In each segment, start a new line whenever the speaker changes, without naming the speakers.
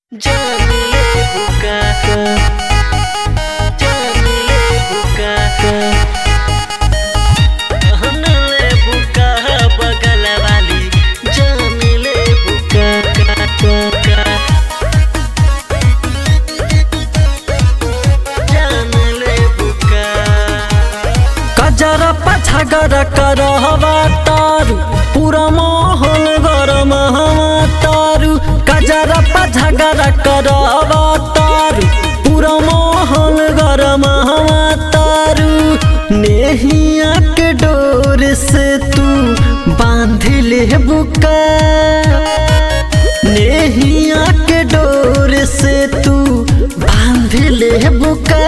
Jamile bukaka Jamile bukaka Hanale buka bagala wali Jamile bukaka Jamile buka
कजरा पछा गर कर हवा तारू पूरा माहौल गरम हवा तारू कजरा पछा गर कर हवा तारू पूरा माहौल गरम हवा तारू नेहिया के डोर से तू बांध ले बुका नेहिया के डोर से तू बांध ले बुका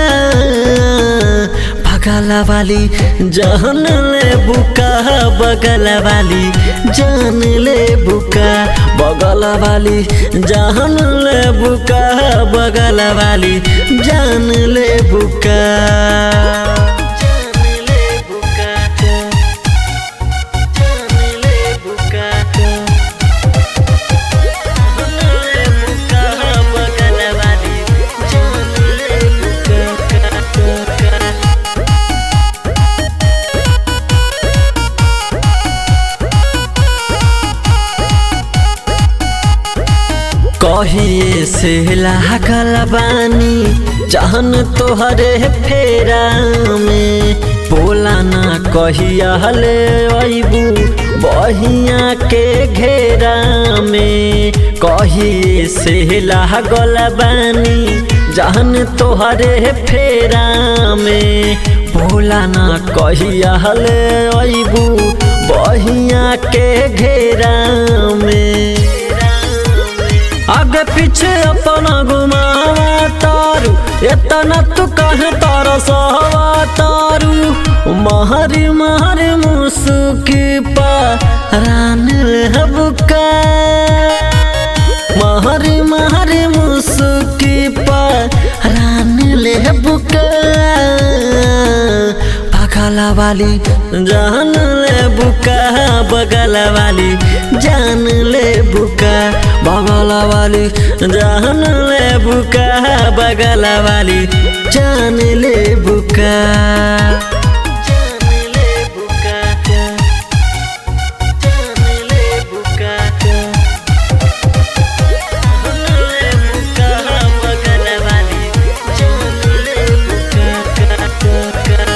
बगल वाली जान ले बुका बगल वाली जान ले बुका बगल वाली जान ले बुका बगल वाली जान ले बुका
Jamile bukaka Jamile bukaka Hanale buka bagala wali Jamile bukaka
कहिए से लागल बानी जहन तोहरे फेरा में बोला ना कहिया ले अबू बहिया के घेरा में कहिए से लागल बानी जहन तोहरे फेरा में बोला ना कहिया ले अबू बहिया के घेरा में आगे पीछे अपना घुमावा तारू इतना तू कहे तारा सहवा तारू महरी महरी मुसुकी पा रान हबका महरी महरी मुसुकी पा रान हबका बगला वाली जान ले बुका बगला वाली जान ले बुका बगला वाली जान ले बुका बगला वाली जान ले बुका
Jamile bukaka Jamile bukaka Hanale buka bagala wali Jamile bukaka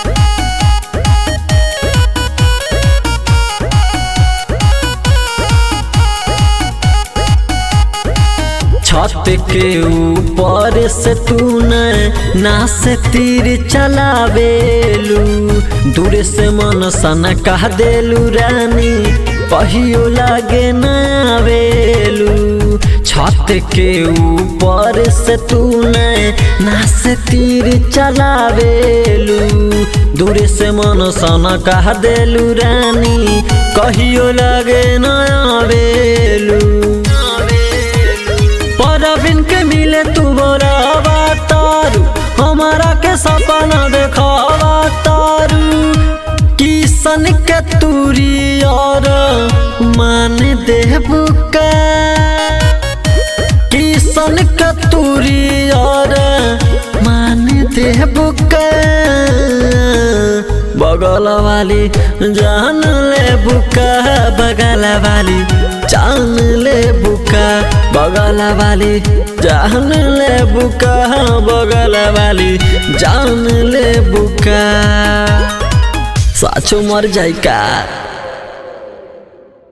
छत के ऊपर से तू न ना से तीर चलावेलू दूर से मन सन कह देलू रानी कहियो लागे न आवेलू छत के ऊपर से तू न ना से तीर चलावेलू दूर से मन सन कह देलू रानी कहियो लागे न आवेलू परबिन के मिले तू बोरावा तारू हमारा के सपना देखावा तारू किसन के तूरी और मान देबू का किसन के तूरी और मान देबू का बगल वाली जान ले बुका बगल वाली जान ले बुका बगल वाली जान ले बुका बगल वाली जान ले बुका साचो मर जाई का